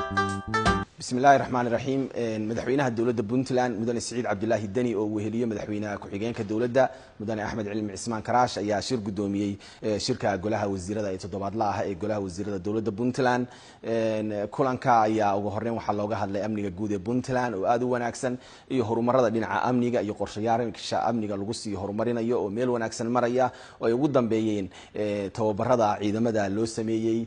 bismi illaahi raxmaan iraxiim madaxweynaha dowladda puntland mudane siciid cabdulaahi deni oo weheliye madaxweynaha ku-xigeenka dowladda mudane axmed cilmi cismaan karaash ayaa shir guddoomiyey shirka golaha wasiirada ee toddobaadla ah ee golaha wasiirada dowladda puntland kulanka ayaa ugu horeyn waxaa looga hadlay amniga guud ee puntland oo aada u wanaagsan iyo horumarada dhinaca amniga iyo qorshayaasha amniga lagu sii horumarinayo oo meel wanaagsan maraya oo ay ugu dambeeyeen tababarada ciidamada loo sameeyey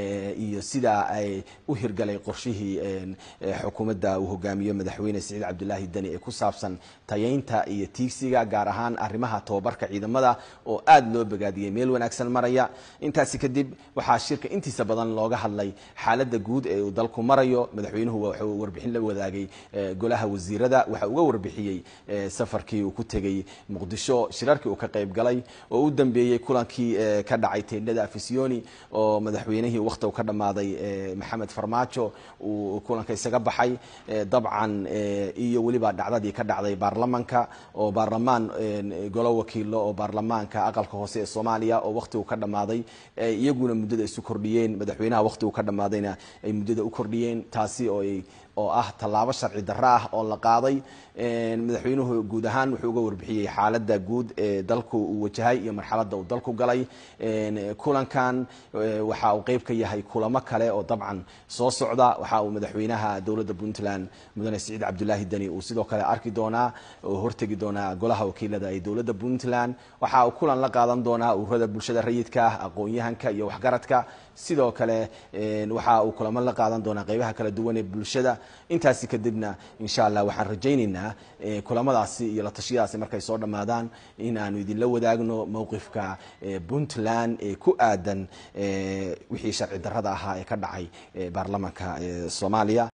iyo sida ay u hirgalay qorshihii xukuumadda uu hogaamiyo madaxweyne siciid cabdulaahi deni ee ku saabsan tayeynta iyo tiigsiga gaar ahaan arrimaha tababarka ciidamada oo aada loo bogaadiyey meel wanaagsan maraya intaasi kadib waxaa shirka intiisa badan looga hadlay xaaladda guud ee uu dalku marayo madaxweynuhu wuxuu warbixin la wadaagay golaha wasiirada waxa uga warbixiyey safarkii uu ku tegey muqdisho shirarkii uu ka qayb galay oo u dambeeyey kulankii ka dhacay teendhada afisiyoni oo madaxweynihii wakhtigu ka dhammaaday maxamed farmaajo uu kulanka isaga baxay dabcan iyo weliba dhacdadii ka dhacday baarlamanka oo baarlamaan golo wakiilo oo baarlamaanka aqalka hoose ee soomaaliya oo wakhtigu ka dhammaaday iyaguna muddada isu kordhiyeen madaxweynaha wakhtigu ka dhammaadayna ay muddada u kordhiyeen taasi oo ay oo ah tallaabo sharci darro ah oo la qaaday madaxweynuhu guud ahaan wuxuu uga warbixiyey xaaladda guud ee dalku uu wajahay iyo marxaladda uu dalku galay kulankan waxa uu qeyb ka yahay kulamo kale oo dabcan soo socda waxa uu madaxweynaha dowladda puntland mudane siciid cabdulaahi deni uu sidoo kale arki doonaa oo hortegi doonaa golaha wakiilada ee dowladda puntland waxa uu kulan la qaadan doonaa ururada bulshada rayidka ah aqoon-yahanka iyo waxgaradka sidoo kale waxa uu kulamo la qaadan doonaa qeybaha kala duwan ee bulshada intaasi kadibna insha allah waxaan rajaynaynaa kulamadaasi iyo la tashiyadaasi markay soo dhammaadaan in aanu idinla wadaagno mowqifka puntland ee ku aadan wixii sharci darrada ahaa ee ka dhacay baarlamanka soomaaliya